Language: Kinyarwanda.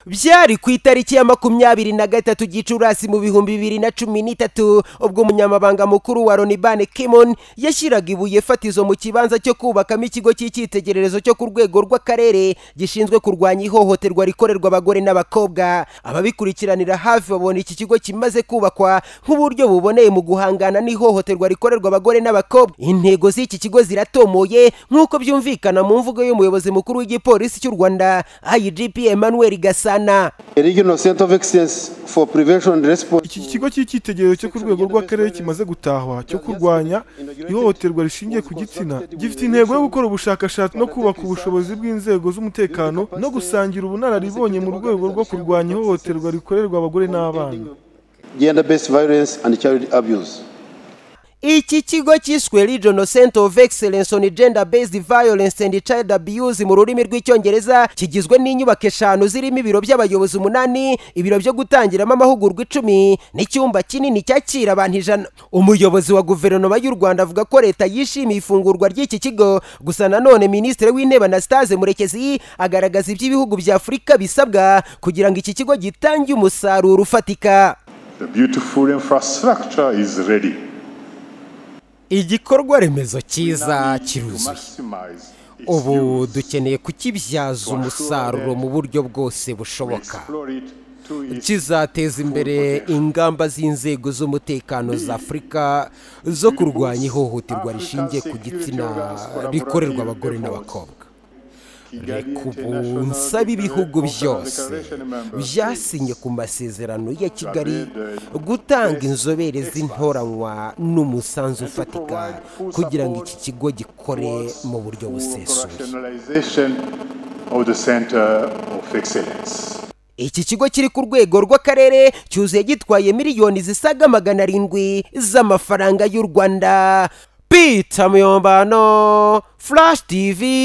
byari ku itariki ya makumyabiri na gatatu gicurasi mu bihumbi bibiri na cumi n'itatu ubwo umunyamabanga mukuru wa loni bane kimon yashyiraga ibuye fatizo mu kibanza cyo kubakamo ikigo cy'icyitegererezo cyo ku rwego rw'akarere gishinzwe kurwanya ihohoterwa rikorerwa abagore n'abakobwa ababikurikiranira hafi babona iki kigo kimaze kubakwa nk'uburyo buboneye mu guhangana n'ihohoterwa rikorerwa abagore n'abakobwa intego z'iki kigo ziratomoye nk'uko byumvikana mu mvugo y'umuyobozi mukuru w'igipolisi cy'u rwanda igp emmanuel gasana A regional center of excellence for prevention and response iki kigo cy'icyitegererezo cyo ku rwego rw'akarere kimaze gutahwa cyo kurwanya ihohoterwa rishingiye ku gitsina gifite intego yo gukora ubushakashatsi no kubaka ubushobozi bw'inzego z'umutekano no gusangira ubunararibonye mu rwego rwo kurwanya ihohoterwa rikorerwa abagore n'abana gender based violence and child abuse iki kigo cyiswe regional center of excellence on gender based violence and child abuse mu rurimi rw'icyongereza kigizwe n'inyubako eshanu zirimo ibiro by'abayobozi umunani ibiro byo gutangiramo amahugurwa icumi n'icyumba kinini cyakira abantu ijana umuyobozi wa guverinoma y'u rwanda avuga ko leta yishimiye ifungurwa ry'iki kigo gusa nanone minisitiri w'intebe anastase murekezi agaragaza ibyo ibihugu bya afurika bisabwa kugira ngo iki kigo gitange umusaruro ufatika The beautiful infrastructure is ready. igikorwa remezo cyiza kiruzuye Maximize its ubu use. dukeneye kukibyaza umusaruro mu buryo bwose bushoboka Explore it to its kizateza imbere ingamba z'inzego z'umutekano za afurika zo kurwanya ihohoterwa rishingiye ku gitsina rikorerwa abagore n'abakobwa reka ubu nsaba ibihugu byose byasinye ku masezerano ya kigali gutanga inzobere z'intoranywa n'umusanzu ufatika kugira ngo iki kigo gikore mu buryo busesuye Rationalization of the center of excellence. iki kigo kiri ku rwego rw'akarere cyuzuye gitwaye miliyoni zisaga magana arindwi z'amafaranga y'u rwanda pita muyombano furashi tivi